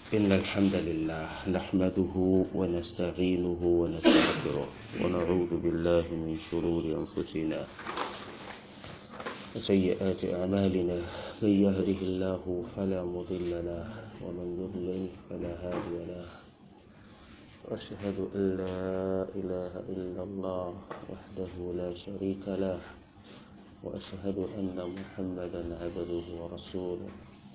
إن الحمد لله نحمده ونستعينه ونستغفره ونعوذ بالله من شرور أنفسنا وسيئات أعمالنا من يهده الله فلا مضل له ومن يضلل فلا هادي له وأشهد أن لا إله إلا الله وحده لا شريك له وأشهد أن محمدا عبده ورسوله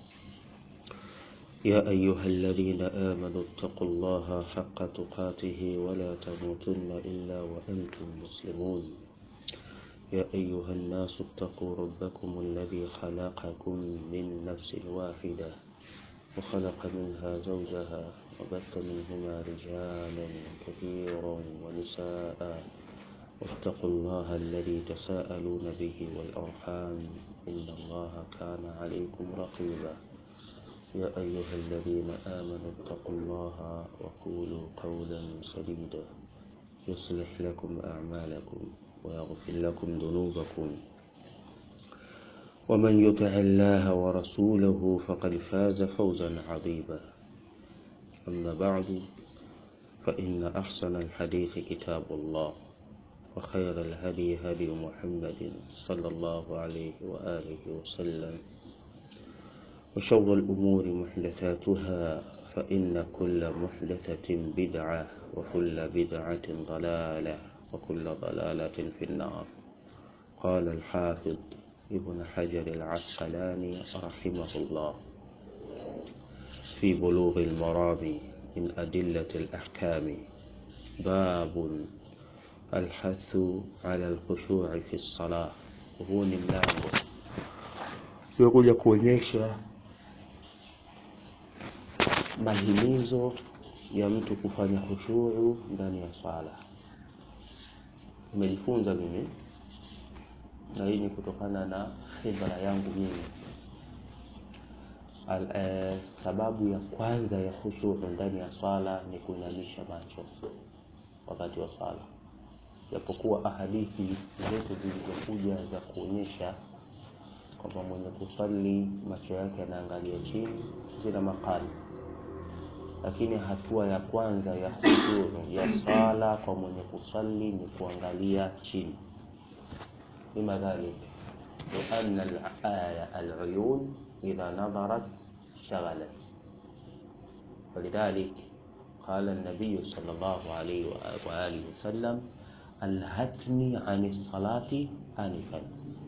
يا أيها الذين آمنوا اتقوا الله حق تقاته ولا تموتن إلا وأنتم مسلمون يا أيها الناس اتقوا ربكم الذي خلقكم من نفس واحدة وخلق منها زوجها وبث منهما رجالا كثيرا ونساء واتقوا الله الذي تساءلون به والأرحام إن الله كان عليكم رقيبا يا أيها الذين آمنوا اتقوا الله وقولوا قولا سديدا يصلح لكم أعمالكم ويغفر لكم ذنوبكم ومن يطع الله ورسوله فقد فاز فوزا عظيما أما بعد فإن أحسن الحديث كتاب الله وخير الهدي هدي محمد صلى الله عليه وآله وسلم وشر الأمور محدثاتها فإن كل محدثة بدعة وكل بدعة ضلالة وكل ضلالة في النار قال الحافظ ابن حجر العسقلاني رحمه الله في بلوغ المرام من أدلة الأحكام باب الحث على الخشوع في الصلاة huu ni mlango unakuja kuonyesha mahimizo ya mtu kufanya khushuu ndani ya swala. Nimejifunza mimi na hii ni kutokana na khibra yangu mimi. Al, eh, sababu ya kwanza ya khushuu ndani ya swala ni kuinamisha macho wakati wa swala, japokuwa ahadithi zote zilizokuja za kuonyesha kwamba mwenye kuswali macho yake yanaangalia chini zina makali lakini hatua ya kwanza ya huduru ya sala kwa mwenye kusali ni kuangalia chini lima dhalik lianna alaya aluyun idha nadharat shaghalat ولذلك قال النبي صلى الله عليه وآله وسلم الهتني عن الصلاة آنفا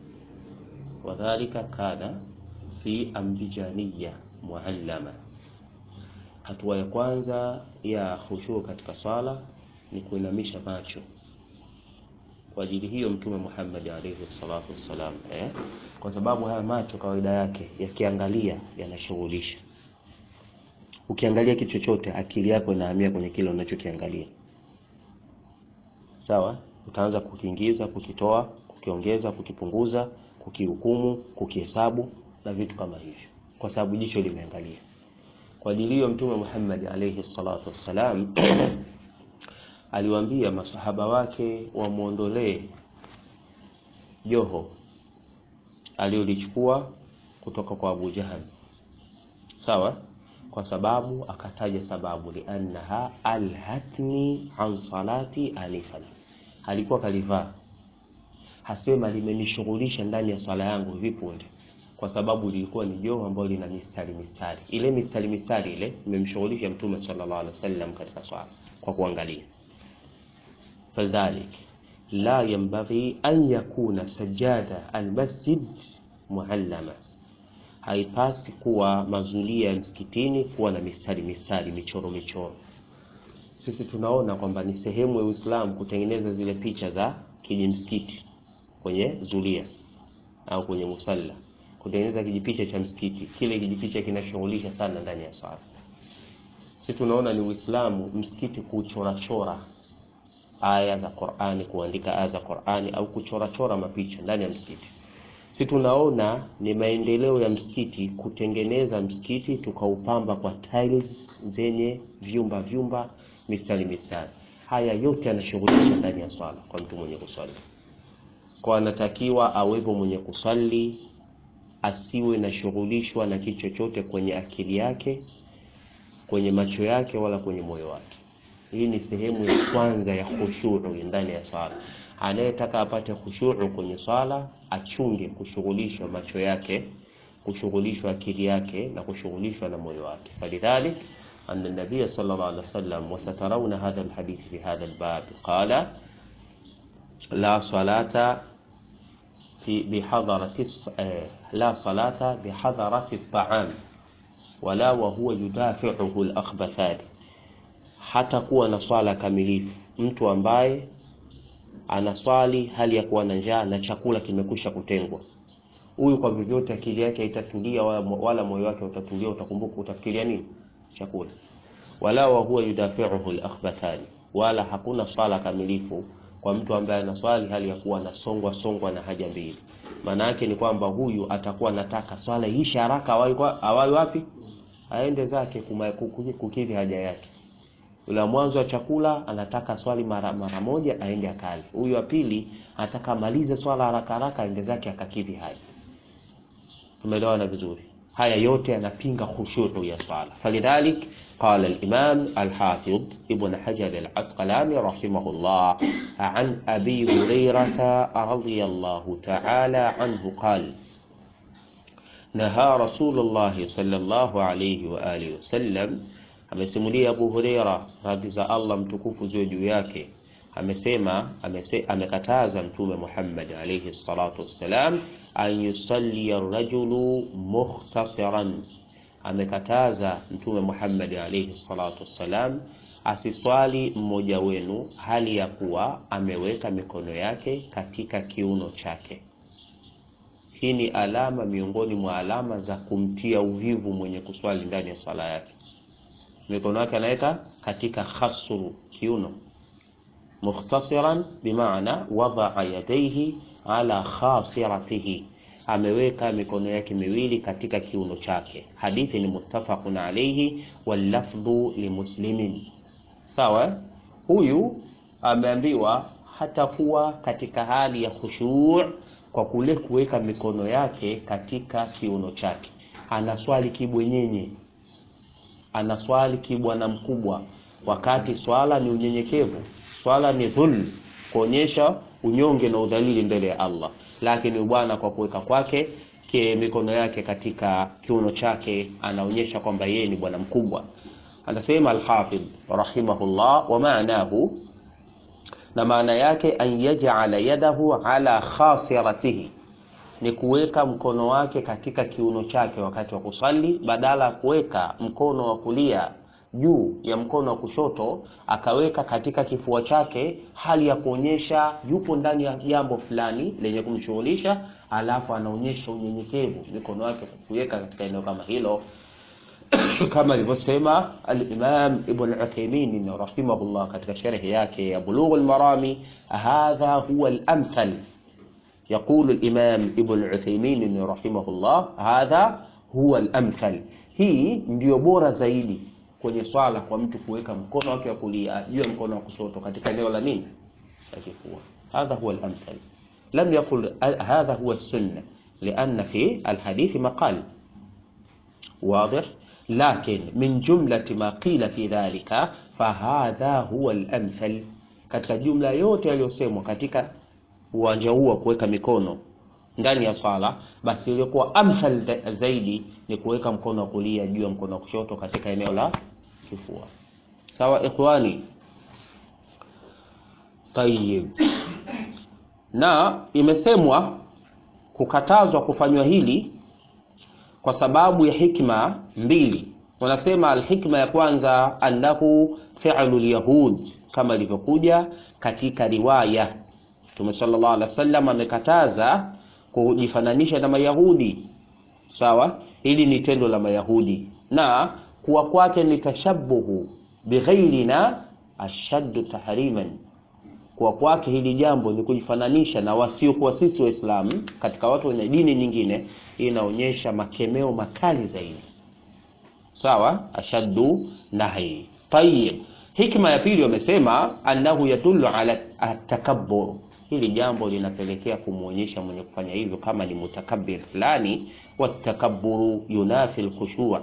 وذلك كان في أنبجانية معلمة hatua ya kwanza ya khushuu katika swala ni kuinamisha macho kwa ajili hiyo mtume Muhammad alayhi salatu wassalam eh? kwa sababu haya macho kawaida yake yakiangalia yanashughulisha ukiangalia kitu chochote akili yako inahamia kwenye kile unachokiangalia sawa utaanza kukiingiza kukitoa kukiongeza kukipunguza kukihukumu kukihesabu na vitu kama hivyo kwa sababu jicho limeangalia kwa ajili hiyo mtume Muhammad alayhi salatu wassalam aliwaambia masahaba wake wamwondolee joho aliyolichukua kutoka kwa Abu Jahal sawa kwa sababu akataja sababu liannaha alhatni an salati anifan alikuwa kalivaa hasema limenishughulisha ndani ya swala yangu hivi punde kwa sababu lilikuwa ni joho ambalo lina mistari mistari. Ile mistari mistari ile imemshughulisha Mtume sallallahu alaihi wasallam katika swala kwa kuangalia. Fadhalik la yanbaghi an yakuna sajada almasjid muallama, haipasi kuwa mazulia ya msikitini kuwa na mistari mistari, michoro michoro. Sisi tunaona kwamba ni sehemu ya Uislamu kutengeneza zile picha za kijimsikiti kwenye zulia au kwenye musalla kutengeneza kijipicha cha msikiti. Kile kijipicha kinashughulisha sana ndani ya swala. Sisi tunaona ni Uislamu msikiti kuchorachora aya za Qur'ani, kuandika aya za Qur'ani au kuchorachora mapicha ndani ya msikiti. Sisi tunaona ni maendeleo ya msikiti kutengeneza msikiti tukaupamba kwa tiles zenye vyumba vyumba, mistari mistari. Haya yote yanashughulisha ndani ya swala kwa mtu mwenye kuswali. Kwa anatakiwa awepo mwenye kuswali asiwe na shughulishwa na kitu chochote kwenye akili yake kwenye macho yake wala kwenye moyo wake. Hii ni sehemu ya kwanza ya khushuu ndani ya swala. Anayetaka apate khushuu kwenye swala achunge kushughulishwa macho yake, kushughulishwa akili yake na kushughulishwa na moyo wake. Falidhalik anna nabiy sallallahu alaihi wasallam wasatarawna hadha alhadith fi hadha albab qala la salata fi bihadarati la salata bihadarati at-ta'am wala wa huwa yudafi'uhu al-akhbathan hata kuwa na swala kamilifu mtu ambaye anaswali hali ya kuwa na njaa na chakula kimekwisha kutengwa huyu kwa vyovyote akili yake haitatulia wala, wala moyo wake utatulia utakumbuka utafikiria nini chakula wala wa huwa yudafi'uhu al-akhbathani wala hakuna swala kamilifu kwa mtu ambaye anaswali hali ya kuwa anasongwa songwa na haja mbili maana yake ni kwamba huyu atakuwa anataka swala iishe haraka awai wapi aende zake kukidhi haja yake Ula mwanzo wa chakula anataka swali mara, mara moja aende akali. Huyu wa pili anataka amalize swala haraka haraka aende zake akakidhi haja. Tumeelewana vizuri. Haya yote yanapinga khushu' ya swala. Falidhalik qala al-Imam al-Hafidh Ibn Hajar al-Asqalani rahimahullah an Abi Hurairah radhiyallahu ta'ala anhu qala naha Rasulullah sallallahu alayhi wa alihi wasallam amesimulia Abu Huraira radhi za Allah mtukufu ziwe juu yake amesema amese, amekataza mtume Muhammad alayhi salatu wassalam an yusalli ar-rajulu muhtasiran amekataza mtume Muhammad alayhi salatu wassalam asiswali mmoja wenu hali ya kuwa ameweka mikono yake katika kiuno chake hii ni alama miongoni mwa alama za kumtia uvivu mwenye kuswali ndani ya sala yake mikono yake anaweka katika khasru kiuno mukhtasiran bimaana wadaa yadaihi ala khasiratihi ameweka mikono yake miwili katika kiuno chake hadithi ni muttafaqun alayhi wallafdhu limuslimin sawa huyu ameambiwa hatakuwa katika hali ya khushu' kwa kule kuweka mikono yake katika kiuno chake anaswali kibwenyenye anaswali kibwana mkubwa wakati swala ni unyenyekevu swala ni dhul kuonyesha unyonge na udhalili mbele ya Allah lakini bwana kwa kuweka kwake mikono yake katika kiuno chake anaonyesha kwamba yeye ni bwana mkubwa anasema al-Hafidh rahimahullah wa maanahu na maana yake an yaj'ala yadahu ala khasiratihi ni kuweka mkono wake katika kiuno chake wakati wa kusali badala ya kuweka mkono wa kulia juu ya mkono wa kushoto akaweka katika kifua chake hali ya kuonyesha yupo ndani ya jambo fulani lenye kumshughulisha alafu anaonyesha unyenyekevu mikono yake kuweka katika eneo kama hilo kama alivyosema al-Imam Ibn Uthaymeen rahimahullah katika sharhi yake ya Bulugh al-Marami hadha huwa al-amthal يقول الإمام ابن عثيمين رحمه الله هذا هو الأمثل hii ndio bora zaidi kwenye swala kwa mtu kuweka mkono wake wa kulia juu ya mkono wa kushoto katika eneo la nini la kifua hadha huwa al-amthal lam yaqul hadha huwa as-sunnah لأن في الحديث مقال واضح لكن من جملة ما قيل في ذلك فهذا هو الأمثل katika jumla yote yaliyosemwa katika uwanja huu wa kuweka mikono ndani ya swala basi iliyokuwa amthal zaidi ni kuweka mkono wa kulia juu ya mkono wa kushoto katika eneo la kifua sawa ikhwani tayib na imesemwa kukatazwa kufanywa hili kwa sababu ya hikma mbili wanasema alhikma ya kwanza annahu fi'lu alyahud kama ilivyokuja katika riwaya Mtume sallallahu alaihi wasallam amekataza kujifananisha na Mayahudi. Sawa? Hili ni tendo la Mayahudi na kuwa kwake ni tashabbuhu bighairina ashaddu tahriman. Kuwa kwake hili jambo ni kujifananisha na wasiokuwa sisi Waislamu katika watu wenye dini nyingine, inaonyesha makemeo makali zaidi. Sawa? Ashaddu nahi. Tayyib. Hikma ya pili wamesema annahu yadullu ala atakabbur hili jambo linapelekea kumwonyesha mwenye kufanya hivyo kama ni mutakabbir fulani watakabburu yunafi alkhushu'a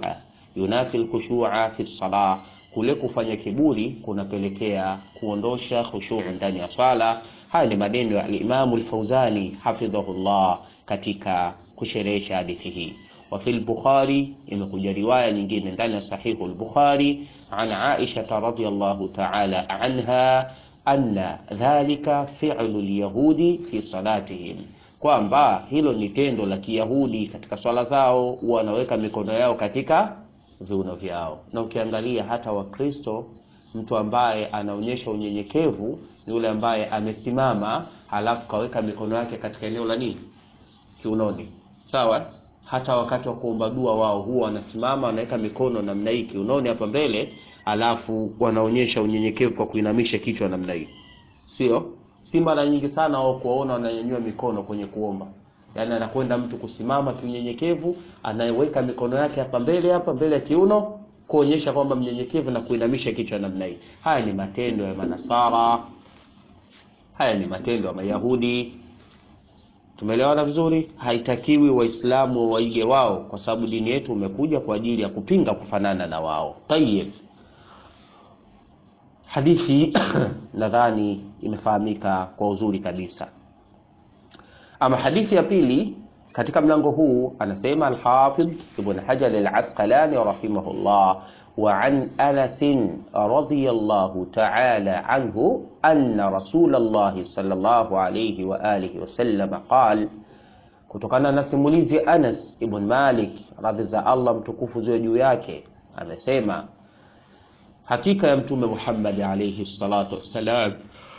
yunafi alkhushu'a fi salah kule kufanya kiburi kunapelekea kuondosha khushu' ndani ya swala haya ni maneno ya al-Imam al-Fawzani hafidhahullah katika kusherehesha hadithi hii wa fil Bukhari imekuja riwaya nyingine ndani ya sahihu al-Bukhari an Aisha radhiyallahu ta'ala anha anna dhalika fi'lu al-yahudi fi salatihim kwamba hilo ni tendo la Kiyahudi katika swala zao, wanaweka mikono yao katika viuno vyao. Na ukiangalia hata Wakristo, mtu ambaye anaonyesha unyenyekevu ni yule ambaye amesimama halafu kaweka mikono yake katika eneo la nini, kiunoni. Sawa. Hata wakati wa kuomba dua wao huwa wanasimama wanaweka mikono namna hii kiunoni hapa mbele, alafu wanaonyesha unyenyekevu kwa kuinamisha kichwa namna hii, sio si mara nyingi sana wao kuwaona wananyanyua mikono kwenye kuomba. Yaani anakwenda mtu kusimama kiunyenyekevu, anayeweka mikono yake hapa mbele hapa mbele ya kiuno kuonyesha kwamba mnyenyekevu na kuinamisha kichwa namna hii. Haya ni matendo ya Manasara, haya ni matendo ya Mayahudi. Tumeelewana vizuri? Haitakiwi Waislamu waige wao, kwa sababu dini yetu umekuja kwa ajili ya kupinga kufanana na wao. Tayyib. Hadithi nadhani imefahamika kwa uzuri kabisa. Ama hadithi ya pili katika mlango huu anasema Al-Hafidh Ibn Hajar Al-Asqalani rahimahullah wa an Anas radhiyallahu ta'ala anhu anna Rasulullah sallallahu alayhi wa alihi wasallam qala, kutokana na simulizi Anas ibn Malik radhi za Allah mtukufu ziwe juu yake amesema hakika ya Mtume Muhammad alayhi salatu wassalam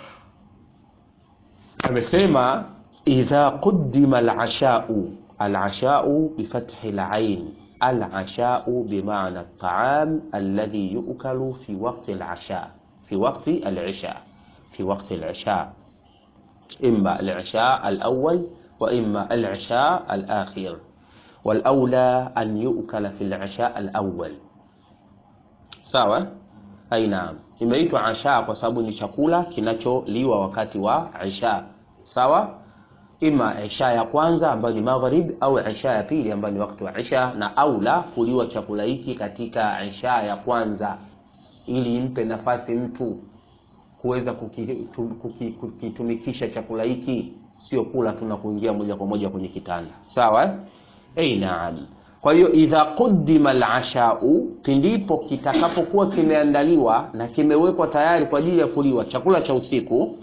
amesema idha quddima al-asha'u al-asha'u bifathi al-ain al-asha'u bimaana at-ta'am alladhi yu'kalu fi waqti al-asha fi waqti al-isha fi waqti al-isha imma al-isha al-awwal wa imma al-isha al-akhir wal-awla an yu'kala fi al-isha al-awwal sawa Ai, naam, imeitwa asha kwa sababu ni chakula kinacholiwa wakati wa isha. Sawa, ima isha ya kwanza ambayo ni maghrib au isha ya pili ambayo ni wakati wa isha, na aula kuliwa chakula hiki katika isha ya kwanza, ili impe nafasi mtu kuweza kukitumikisha kuki, kuki, chakula hiki, sio kula tu na kuingia moja kwa moja kwenye kitanda. Sawa, ei, naam. Kwa hiyo idha quddima al-ashau, pindipo kitakapokuwa kimeandaliwa na kimewekwa tayari kwa ajili ya kuliwa chakula cha usiku,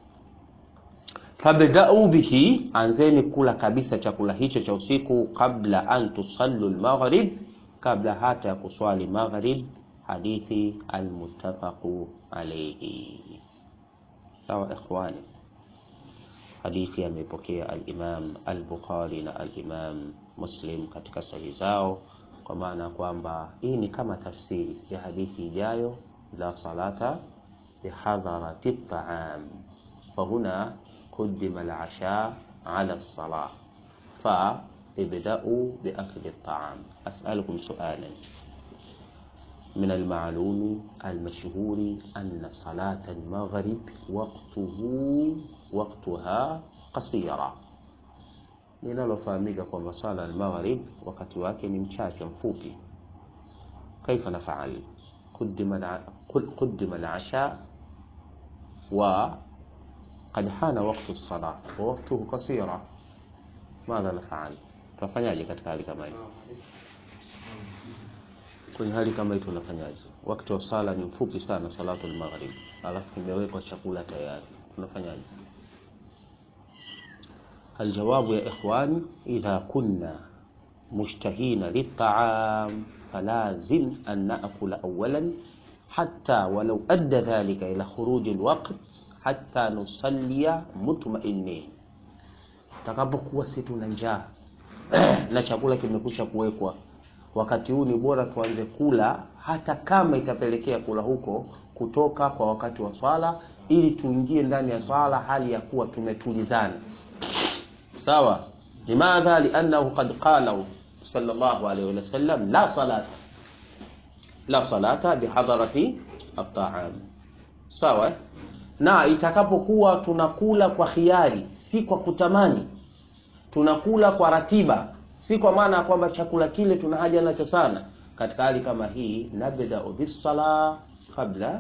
fabda'u bihi, anzeni kula kabisa chakula hicho cha usiku, kabla an tusallu al-maghrib, kabla hata ya kuswali maghrib. Hadithi almuttafaqu alayhi. Sawa ikhwani, hadithi amepokea al-Imam al-Bukhari na al-Imam Muslim katika sahihi zao, kwa maana kwamba hii ni kama tafsiri ya hadithi ijayo, la salata bihadharati at-ta'am fahuna quddima al-asha ala as-salah fa ibda'u biakli at-ta'am. As'alukum su'alan min al-ma'lumi al-mashhuri anna salata al-maghrib waqtuhu waqtuha qasira linalofahamika kwamba swala al-maghrib wakati wake ni mchache mfupi. Kaifa nafaal quddima al-asha wa qad hana waqtu as-salah wa waqtuhu qasira, madha nafaal? Tunafanyaje katika hali kama hii? Kwenye hali kama hii tunafanyaje? Wakati wa sala ni mfupi sana, salatu al-maghrib, alafu kimewekwa chakula tayari, tunafanyaje? Aljawabu ya ikhwani, idha kunna mushtahina liltaam falazim an naakula awalan hatta walau adda dhalika ila khuruji alwaqt hatta nusallia mutmainin, takapokuwa si tuna njaa na chakula kimekusha kuwekwa, wakati huu ni bora tuanze kula, hata kama itapelekea kula huko kutoka kwa wakati wa swala, ili tuingie ndani ya swala hali ya kuwa tumetulizana. Sawa, limadha liannahu qad qala sallallahu alayhi wa sallam la salata la salata bihadarati at-ta'am. Sawa, na itakapokuwa tunakula kwa khiari, si kwa kutamani, tunakula kwa ratiba, si kwa maana ya kwamba chakula kile tuna haja nacho sana. katika hali kama hii nabdau bisala qabla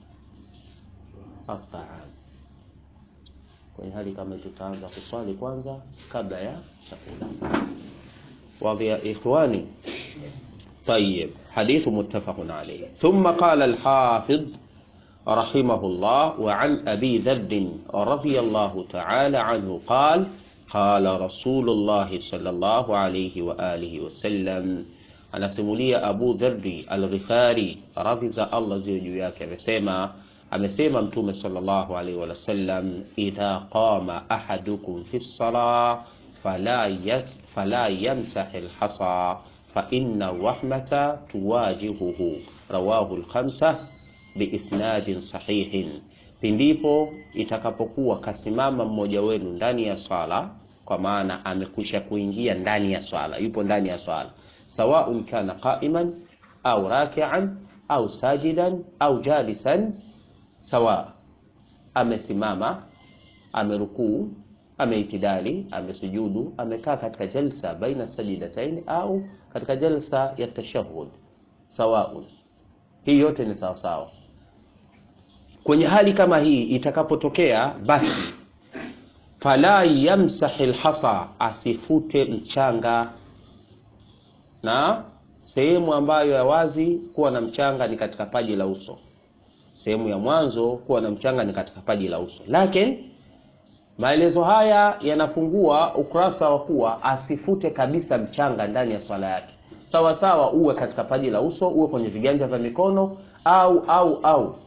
at-ta'am kwenye hali kama tutaanza kuswali kwanza kabla ya chakula wadhi ya ikhwani طيب حديث متفق عليه ثم قال الحافظ رحمه الله وعن أبي ذر رضي الله تعالى عنه قال قال رسول الله صلى الله عليه وآله وسلم anasimulia Abu Dharri Al-Ghifari radhi za Allah ziwe juu yake amesema amesema mtume sallallahu alaihi wasallam idha qama ahadukum fi salah fala yas fala yamsah al-hasa fa inna rahmata tuwajihuhu rawahu al-khamsa biisnadin sahihin pindipo itakapokuwa kasimama mmoja wenu ndani ya swala kwa maana amekwisha kuingia ndani ya swala yupo ndani ya swala sawaun kana qa'iman au raki'an au sajidan au jalisan sawa amesimama amerukuu ameitidali amesujudu amekaa katika jalsa baina sajidatain au katika jalsa ya tashahhud sawaun hii yote ni sawa sawa kwenye hali kama hii itakapotokea basi fala yamsahi lhasa asifute mchanga na sehemu ambayo ya wazi kuwa na mchanga ni katika paji la uso sehemu ya mwanzo kuwa na mchanga ni katika paji la uso lakini maelezo haya yanafungua ukurasa wa kuwa asifute kabisa mchanga ndani ya swala yake sawa sawa uwe katika paji la uso uwe kwenye viganja vya mikono au au au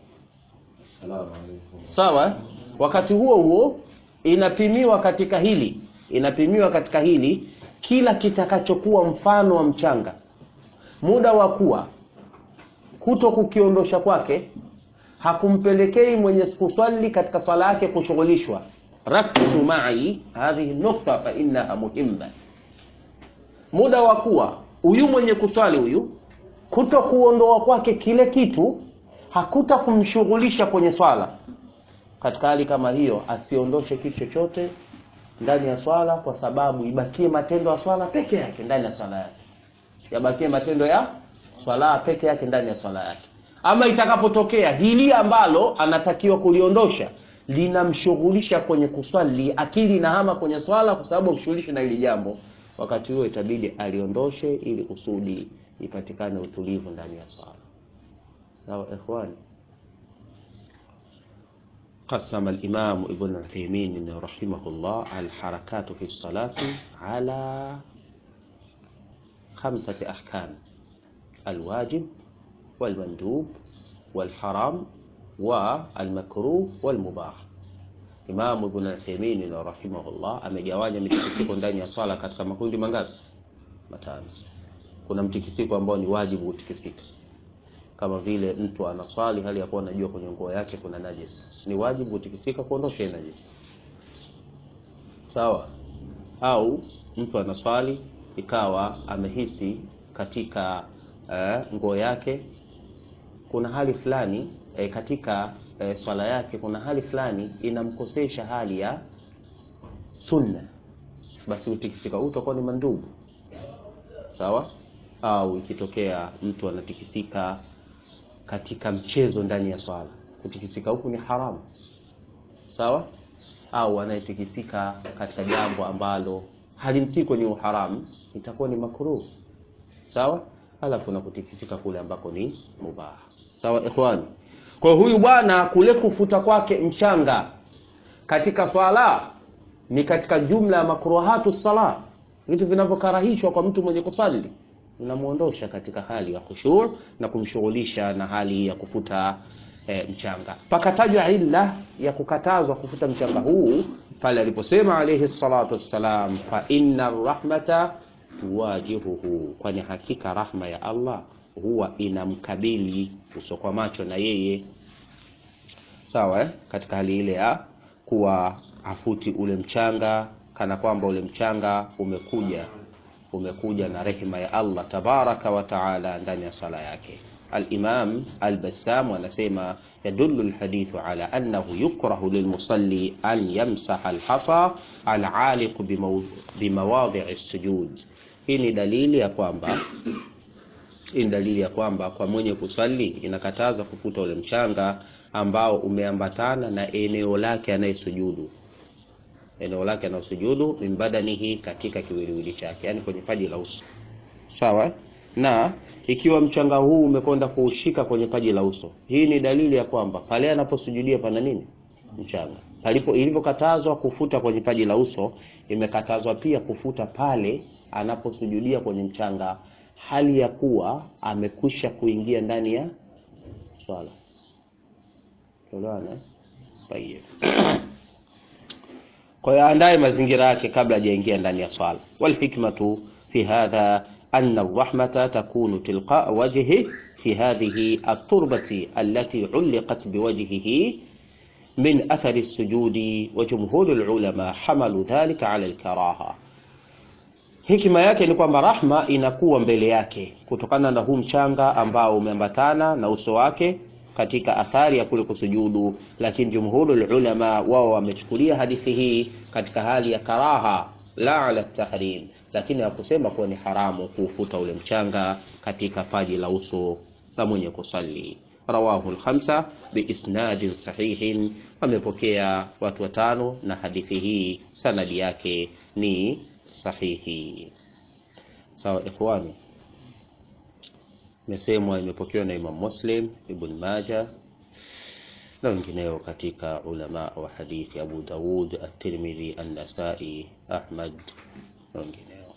sawa wakati huo huo inapimiwa katika hili inapimiwa katika hili kila kitakachokuwa mfano wa mchanga muda wa kuwa kuto kukiondosha kwake hakumpelekei mwenye kuswali katika swala yake kushughulishwa rakizu mai hadhihi nukta fa innaha muhimma muda wa kuwa huyu mwenye kuswali huyu kuto kuondoa kwake kile kitu hakuta kumshughulisha kwenye swala katika hali kama hiyo asiondoshe kitu chochote ndani ya swala kwa sababu ibakie matendo ya swala peke yake ndani ya swala yake yabakie matendo ya swala peke yake ndani ya swala yake ama itakapotokea hili ambalo anatakiwa kuliondosha linamshughulisha kwenye kuswali akili inahama kwenye swala kwa sababu kushughulishwa na hili jambo wakati huo itabidi aliondoshe ili kusudi ipatikane utulivu ndani ya swala sawa ikhwani قسم الإمام ابن عثيمين رحمه الله الحركات في الصلاة على خمسة أحكام الواجب والمندوب والحرام والمكروه والمباح Imam Ibn Uthaymeen rahimahullah amegawanya mitikisiko ndani ya swala katika makundi mangapi? Matano. Kuna mtikisiko ambao ni wajibu kutikisika, kama vile mtu anaswali hali ya kuwa anajua kwenye nguo yake kuna najis, ni wajibu kutikisika kuondosha ile najis, sawa? Au mtu anaswali ikawa amehisi katika uh, nguo yake kuna hali fulani eh, katika eh, swala yake kuna hali fulani inamkosesha hali ya sunna, basi utikisika huu utakuwa ni mandubu, sawa? Au ikitokea mtu anatikisika katika mchezo ndani ya swala, kutikisika huku ni haramu, sawa? Au anayetikisika katika jambo ambalo halimtii kwenye uharamu, itakuwa ni makruh, sawa? Halafu na kutikisika kule ambako ni mubaha, sawa ikhwani? Kwa huyu bwana kule kufuta kwake mchanga katika swala ni katika jumla ya makruhatu sala, vitu vinavyokarahishwa kwa mtu mwenye kusali, unamuondosha katika hali ya khushu na kumshughulisha na hali ya kufuta e, mchanga. Pakatajwa illa ya kukatazwa kufuta mchanga huu pale aliposema alayhi salatu wassalam, fa inna rahmata tuwajihuhu, kwani hakika rahma ya Allah huwa inamkabili uso kwa macho na yeye sawa eh? katika hali ile ya kuwa afuti ule mchanga kana kwamba ule mchanga umekuja umekuja na rehema ya Allah tabaraka wa taala ndani ya sala yake Al-Imam Al-Bassam anasema yadullu al-hadithu ala annahu yukrahu lilmusalli an yamsaha al-hasa al-aliq bimawadi'i as-sujud. Hii ni dalili ya kwamba hii ni dalili ya kwamba kwa mwenye kuswali inakataza kufuta ule mchanga ambao umeambatana na eneo lake anayesujudu eneo lake anayosujudu min badanihi katika kiwiliwili chake yani kwenye paji la uso sawa na ikiwa mchanga huu umekwenda kuushika kwenye paji la uso hii ni dalili ya kwamba pale anaposujudia pana nini mchanga palipo ilivyokatazwa kufuta kwenye paji la uso imekatazwa pia kufuta pale anaposujudia kwenye mchanga hali ya kuwa amekwisha kuingia ndani ya swala Tuelewana? Tayeb. Kwa hiyo andaye mazingira yake kabla hajaingia ndani ya swala. Wal hikmatu fi hadha anna ar-rahmata takunu tilqa wajhi fi hadhihi at-turbati allati ulqat biwajhihi min athari as-sujudi wa jumhur al-ulama hamalu dhalika ala al-karaha. Hikima yake ni kwamba rahma inakuwa mbele yake kutokana na huu mchanga ambao umeambatana na uso wake katika athari ya kule kusujudu, lakini jumhurul ulama wao wamechukulia hadithi hii katika hali ya karaha, la ala tahrim, lakini hakusema kuwa ni haramu kuufuta ule mchanga katika paji la uso la mwenye kusali. Rawahu al-khamsa biisnadin sahihin, wamepokea watu watano na hadithi hii sanadi yake ni sahihi. Sawa ikhwani, imesemwa imepokewa na Imam Muslim, Ibn Majah na wengineo katika ulama wa hadithi, Abu Dawud, At-Tirmidhi, An-Nasai, Ahmad na wengineo.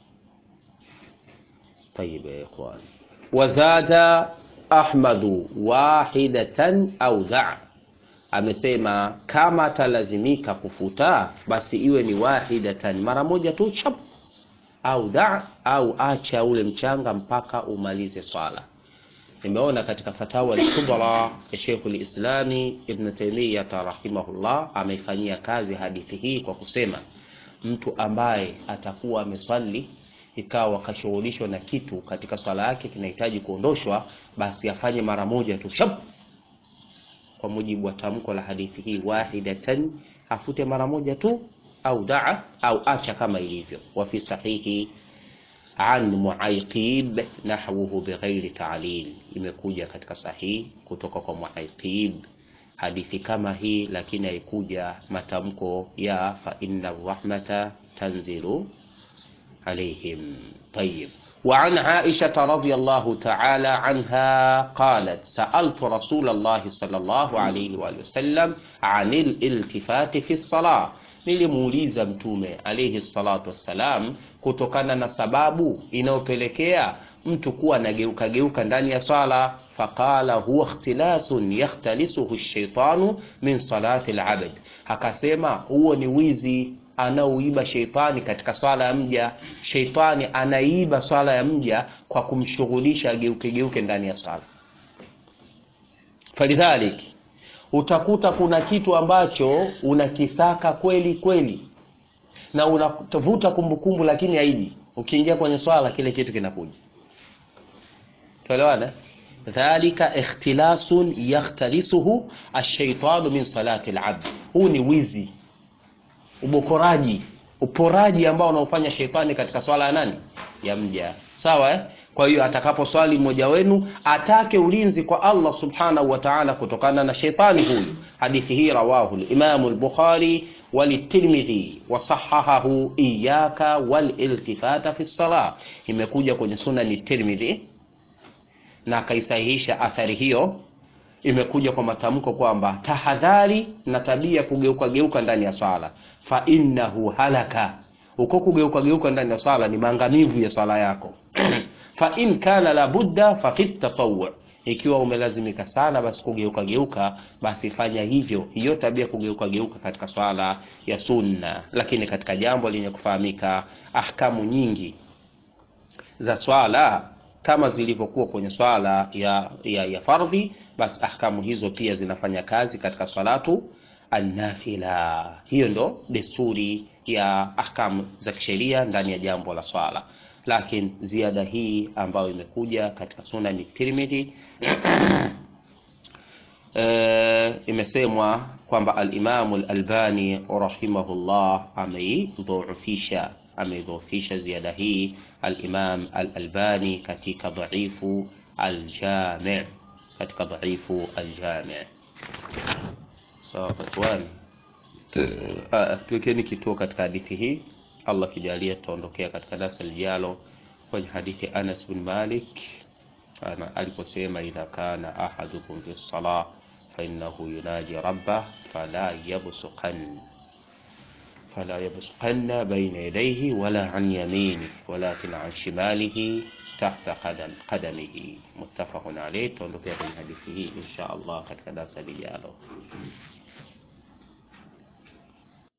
Tayib ya ikhwani, wazada Ahmadu wahidatan au dha, amesema kama atalazimika kufuta basi iwe ni wahidatan, mara moja tu chap, au da, au acha ule mchanga mpaka umalize swala. Nimeona katika fatawa al-kubra ya Sheikh al-Islami Ibn Taymiyyah rahimahullah ameifanyia kazi hadithi hii kwa kusema mtu ambaye atakuwa ameswali ikawa kashughulishwa na kitu katika swala yake kinahitaji kuondoshwa, basi afanye mara moja tu shap, kwa mujibu wa tamko la hadithi hii, wahidatan, afute mara moja tu, au daa au acha kama ilivyo. Wa fi sahihi an Muaiqib nahwuhu bighairi ta'lil, imekuja katika sahihi kutoka kwa Muaiqib hadithi kama hii, lakini haikuja matamko ya fa inna rahmata tanzilu عليهم طيب وعن عائشة رضي الله تعالى عنها قالت سألت رسول الله صلى الله عليه وآله وسلم عن الالتفات في الصلاة nilimuuliza mtume alayhi salatu wassalam kutokana na sababu inayopelekea mtu kuwa anageuka geuka ndani ya swala faqala huwa ikhtilasun yakhtalisuhu shaitanu min salati alabd akasema huo ni wizi anaoiba sheitani katika swala ya mja. Sheitani anaiba swala ya mja kwa kumshughulisha ageuke geuke ndani ya swala. Falidhalik, utakuta kuna kitu ambacho unakisaka kweli kweli na unavuta kumbukumbu, lakini haiji. Ukiingia kwenye swala, kile kitu kinakuja. Tuelewana? Dhalika ikhtilasun yakhtalisuhu ash-shaytanu min salati al-abd, huu ni wizi ubokoraji uporaji ambao unaofanya shetani katika swala ya nani ya mja sawa eh? kwa hiyo atakapo swali mmoja wenu atake ulinzi kwa Allah subhanahu wa ta'ala kutokana na shetani huyu hadithi hii rawahu al-Imam al-Bukhari walitirmidhi wasahahahu iyaka waliltifata fi salah imekuja kwenye sunani Tirmidhi na akaisahihisha athari hiyo imekuja kwa matamko kwamba tahadhari na tabia kugeuka geuka ndani ya swala fa innahu halaka, uko kugeuka geuka ndani ya swala ni maangamivu ya swala yako. fa in kana la budda fa fi tatawwu, ikiwa umelazimika sana basi kugeuka geuka, basi fanya hivyo, hiyo tabia kugeuka geuka katika swala ya sunna. Lakini katika jambo lenye kufahamika, ahkamu nyingi za swala kama zilivyokuwa kwenye swala ya, ya, ya fardhi, basi ahkamu hizo pia zinafanya kazi katika swalatu annafila. Hiyo ndo desturi ya ahkamu za kisheria ndani ya jambo la swala, lakini ziada hii ambayo imekuja katika sunani Tirmidhi e, imesemwa kwamba al-Imamu al-Albani rahimahullah ameidhoofisha ameidhoofisha ziada hii al-Imam al-Albani katika dhaifu Aljami katika dhaifu Aljami. Sawa so, ikhwani, tuwekeni kituo katika hadithi hii. Allah kijalia, tutaondokea katika darasa lijalo kwenye hadithi Anas bin Malik ana aliposema, idha kana ahadukum fi salah fa innahu yunaji rabbah fala yabsuqan fala yabsuqanna bayna yadayhi wala an yamini walakin an shimalihi tahta qadam qadamihi. Muttafaqun alayh. Tuondokea kwenye hadithi hii insha Allah katika darasa lijalo.